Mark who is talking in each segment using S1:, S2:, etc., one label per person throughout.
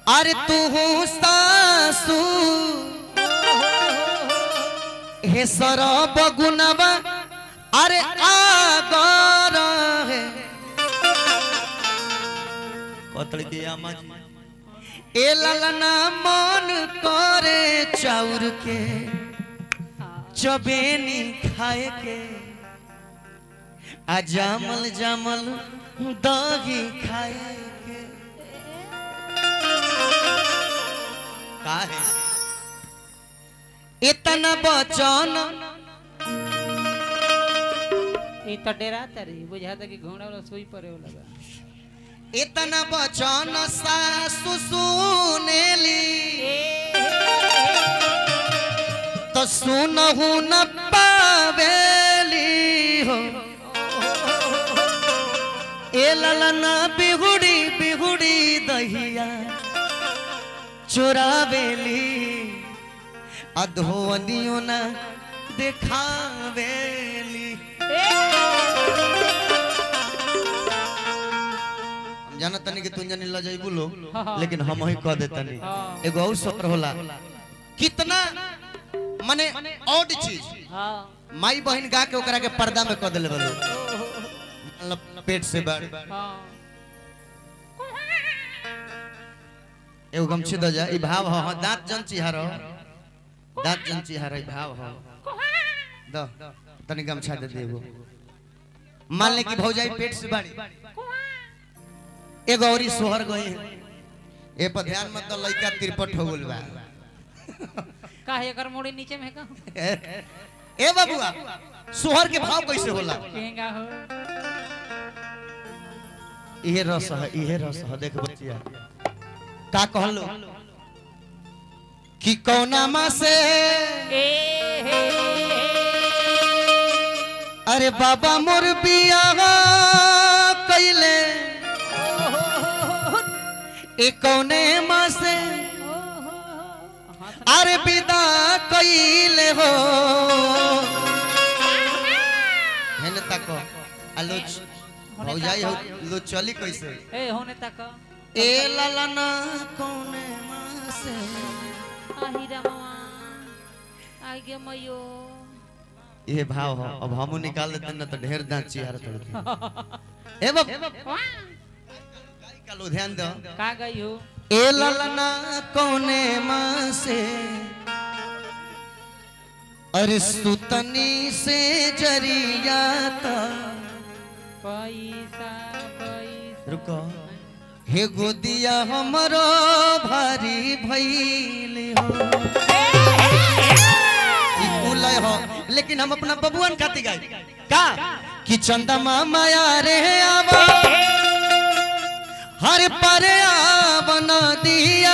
S1: अरे तू सासू हे सरब गुनबा अरे आगर है कतल के आमा जी ए ललना मन करे चाउर के चबेनी खाए के आ जामल जामल दही खाए के का है इतना बचन
S2: ई तो डेरा तारी बुझाता कि घोड़ा वाला सोई पड़े हो लगा
S1: इतना बचन सासु सुनेली तो सुनहु न पावेली हो ए ललना बिहुड़ी बिहुड़ी दहिया चोरावेली अधोवनियो न देखावेली हम जाना तनी कि तुम जानी लजाई बोलो लेकिन हम ही कह देतनी
S2: हाँ।
S1: एगो और सत्र होला कितना माने ऑड चीज
S2: हाँ
S1: माई बहन गा के ओकरा के पर्दा में कह देले बलो मतलब पेट से बाहर
S2: हाँ
S1: एगो गमछी दो जा ई भाव ह हाँ, दांत जन चिहारो दांत जन चिहारो ई भाव ह दो तनी गमछा दे देबो मान ले कि भौजाई पेट से बाड़ी एगो औरी सोहर गई ए पर ध्यान मत दो लइका तिरपट हो गेल बा
S2: का है एकर मोड़ी नीचे में का
S1: ए बाबुआ सोहर के भाव कैसे होला
S2: केंगा हो
S1: इहे रस है इहे रस है देख बचिया का कहलो कि कौना माँ से
S2: ए हे
S1: अरे बाबा मोर बिया कैले ए कौने माँ से अरे विदा कैले हो हेने तक आलोच भौजाई हो लो चली कैसे
S2: ए होने तक
S1: ए ललना कौने माँ से
S2: आही रमवा आई गे मयो
S1: ये भाव हो अब हमू निकाल देते ना तो ढेर दांत चिहार तोड़ ए बाप का लो ध्यान दो
S2: का गई हो
S1: ए ललना कौने माँ से अरे सुतनी से जरिया ता
S2: पैसा पैसा
S1: रुको हे गोदिया हमरो भारी भइल हो ई कुलय हो लेकिन हम अपना बबुअन खाती गाई का कि चंदा माया रे आवा हर पर बना दिया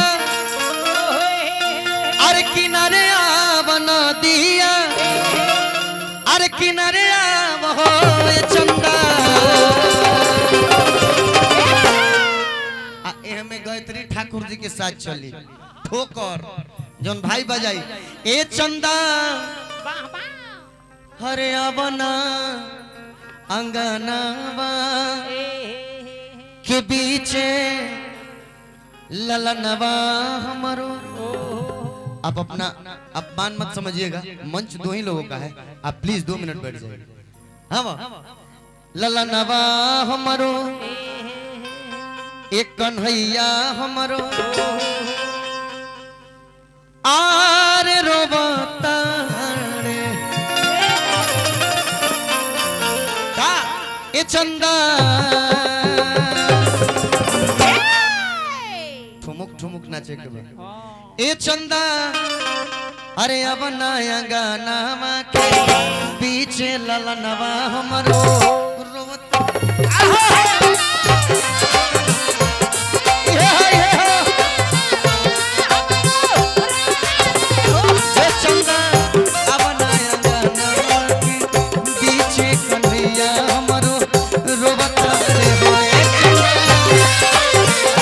S1: अरे किनारे बना दिया अरे किनारे आव हो ए चंदा आ एह में गायत्री ठाकुर जी के साथ चली ठोकर जौन भाई बजाई ए चंदा हरे अबना अंगनावा के बीचे ललनवा हमरो आप अपना अपमान मत समझिएगा मंच दो ही लोगों का है आप प्लीज दो मिनट बैठ जाइए हाँ वाह। ललनवा हमरो एक कन्हैया हमरो आर रोबता रे का ए चंदा ठुमुक ठुमुक नाचे के बा ए चंदा अरे अब नया गाना के पीछे ललनवा हमरो रोवत ये है, ये है। ए चंदा, अब नया गाना के पीछे कन्हैया हमरो रोवत रे हो ए चंदा।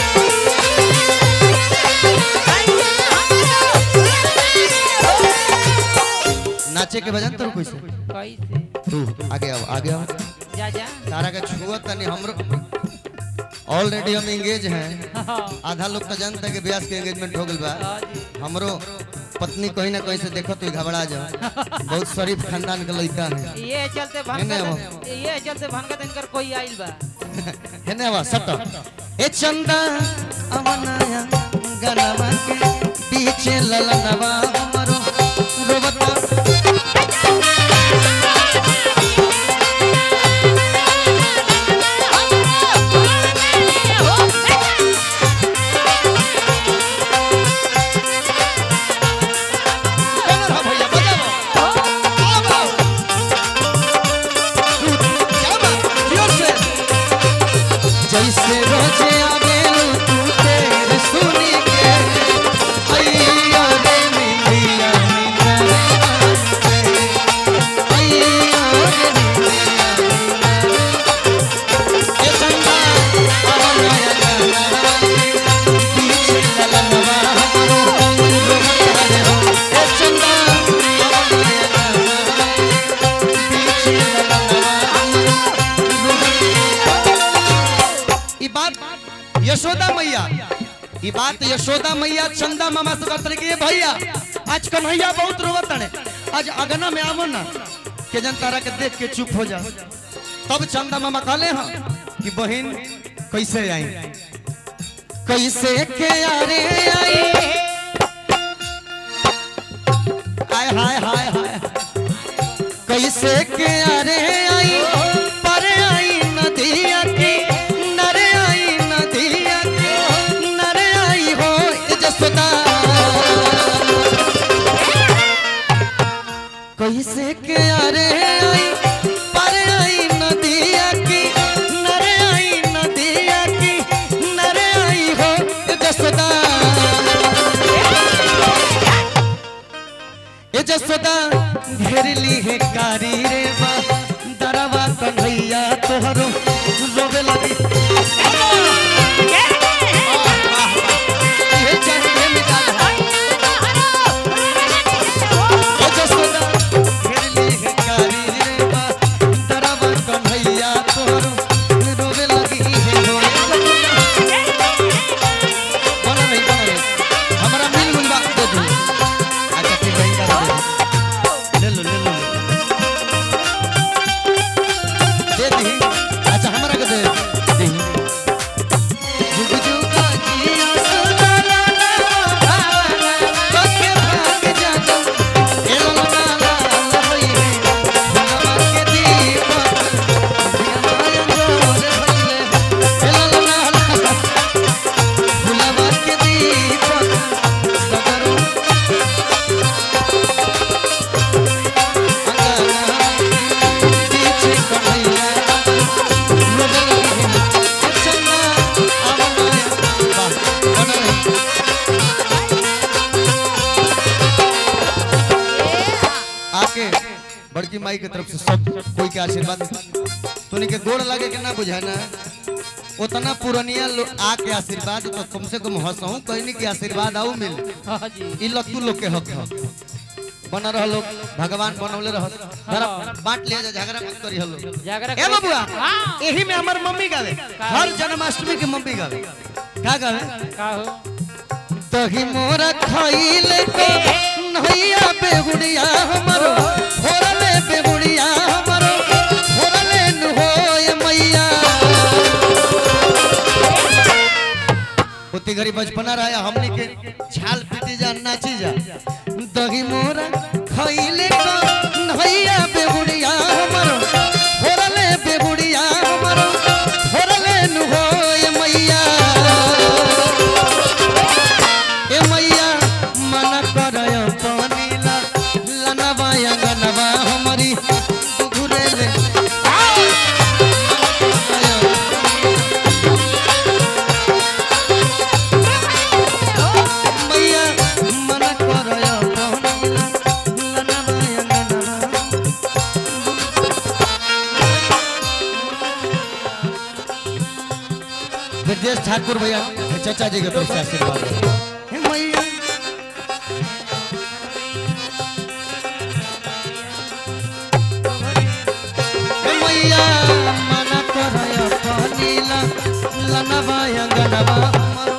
S1: नाचे के बजान तो कैसे
S2: कैसे
S1: तू आगे आओ आगे आओ
S2: जा जा
S1: तारा के छुआ तनी हमरो ऑलरेडी हम एंगेज हैं
S2: हाँ
S1: आधा लोग तो जानता है कि ब्यास के एंगेजमेंट हो गइल बा
S2: हाँ जी
S1: हमरो पत्नी कहीं ना कहीं से देखो तो घबरा जाओ बहुत शरीफ खानदान के लड़का है
S2: ये चलते
S1: हेने
S2: भनका ये चलते भनका इनकर कोई आइल बा
S1: हेने आवा सट ए चंदा अवनाया गनवा के पीछे ललनवा हमरो रोबता कौन है भैया बजाओ आओ क्या बात जोर से जैसे रोजे आवेलू तू तेरे सुनी के अय्या रे मिलिया अय्या रे मिलिया ए चंदा आवनाया गाना पीछे ललनवा हमरो रोमता रे हो ए चंदा आवनाया गाना पीछे ललनवा हमरो ई बात यशोदा मैया ई बात यशोदा मैया चंदा मामा से कहते कि भैया आज कन्हैया बहुत रोवत ने आज अगना में आवो ना के जन तारा के देख के चुप हो जा तब चंदा मामा कहले हां कि बहन कैसे आई कैसे के यारे आई हाय हाय हाय हाय कैसे के अरे आई पर आई नदिया की नरे आई नदिया की नरे आई हो ए जसोदा कैसे के अरे आई पर आई नदिया की नरे आई नदिया की नरे आई हो ए जसोदा ए जसोदा घेरली है कारी रे बा दरवा कन्हैया तोहरो रोवे लगी ये चाहे मिटा दे। ए जसोदा घेरली है कारी रे बा दरवा कन्हैया तोहरो रोवे लगी है हो बना रही बना रही हमारा मिल मिल बा दे दू अच्छा ठीक है इधर दे दो। ले लो ले लो दे दी अच्छा हमारा के दे दी जुग जुग जिया सुलाला भावना बके भाग जाना ए लो ला ला ला होई भगवा के दीप दिया माया जोर भइले ए लो ला ला भगवा के दीप सगरो पीछे कन्हैया रोने लगी है चंदा आवनाया वाह बना रही आके बड़की माई के तरफ से सब कोई के आशीर्वाद तोनी के गोड़ लगे के ना बुझाना उतना पुरनिया लोग आके आशीर्वाद तो कम से कम हंसहूं कहनी के आशीर्वाद आऊ मिल
S2: हाँ जी
S1: ई लत्तू लोग के हक ह बन रह लोग भगवान बनौले रह जरा बांट लिया जा झगड़ा मत करी हलो
S2: जागरा
S1: ए बबुआ
S2: हाँ
S1: यही में हमर मम्मी गावे हर जन्माष्टमी के मम्मी गावे का गावे
S2: का हो
S1: तही मोरा खाइले को नैया बेगुड़िया हमरो फोरले बेगुड़िया हमरो फोरले नु होय मैया उती घड़ी बचपना रहा हमने के छाल पीटी जा नाची जा दही मोरा खाइले को नैया बेगुड़िया हमरो फोरले बेगुड़िया हमरो फोरले नु होय मैया ए मैया मन करय पानीला लनवा अंगनवा हमरी घुरेले मैया मन करय पानीला लनवा अंगनवा ब्रजेश ठाकुर भैया चाचा जी के तरफ से आशीर्वाद हे मैया हे मैया मना करय कहनीला ललनवा अंगनवा हमरो